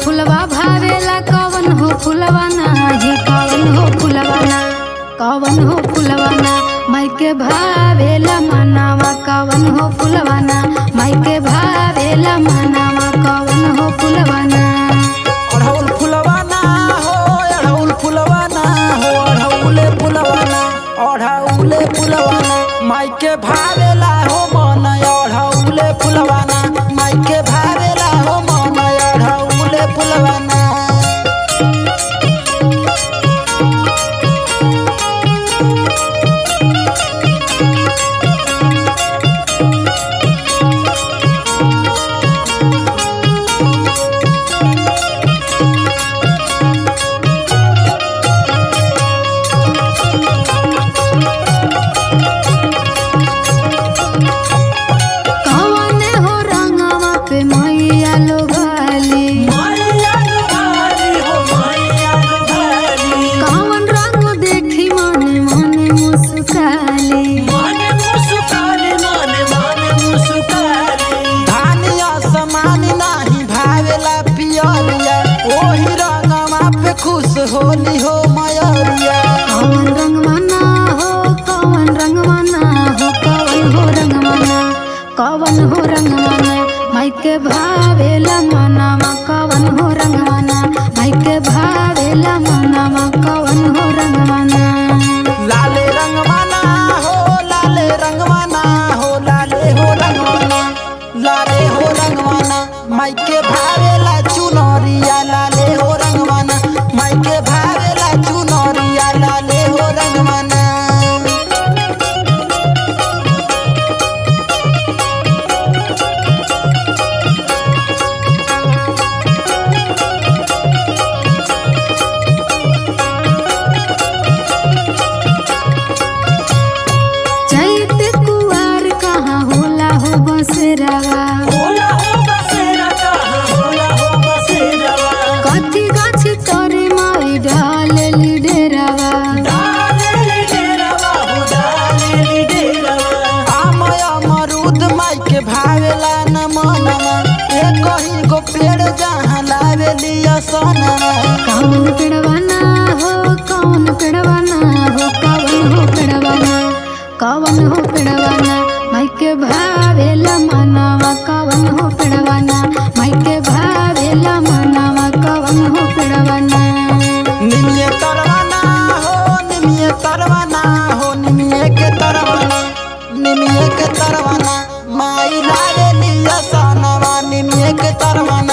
फुलवा भावेला कवन हो फुलवा नाही कवन हो फुलवा ना कवन हो फुलवा ना माइके भावेला मनावा कवन हो फुलवा ना माइके भावेला मनावा कवन हो फुलवा ना अढ़ौल फुलवाना हो अढ़ौल फुलवाना हो अढ़ौले फुलवाना अढ़ौले फुलवाना माइके भावेला हो मन अढ़ौले फुलवाना माइके भावेला हो मन अढ़ौले फुलवाना कवन हो रंगवा पे मैया लो गाली कवन रंग देखी मने मने मुस्काली धानिया समान नाही भावेला पियरिया ओही रंगवा पे खुश होली हो मयरिया कवन रंगवाना हो कवन रंगवाना हो कवन हो रंगवाना कवन हो रंगवाना माइके भावेला मनावा कवन हो रंगवाना माइके भावेला मनावा कवन हो रंगवाना लाले रंगवाना हो लाले रंगवाना हो लाले हो रंगवाना लाले हो रंगवाना माइके भावेला चुनरिया लाले हो रंगवाना माइके भावेला चुनरिया लाले हो रंगवाना चैत कुआर कहाँ होला हो बसरावा कथी गाछ तोरे माई ढालेली डेरावा आमय अमरूद माइके भावेला न मनवा ए कहीं गो पेड़ जहाँ लावेली असनवा कौन पेड़वाना हो कौन पेड़वाना हो कौन हो पेड़वाना कौन हो पेड़वाना माइके भावेला मनावा कौन हो पेड़वाना माइके भावेला मनावा कौन हो पेड़वाना निमिये तरवाना हो निमिये तरवाना हो निमिये के तरवाना निमिये के तरवाना माई लावेली असनवा निमिये के तरवाना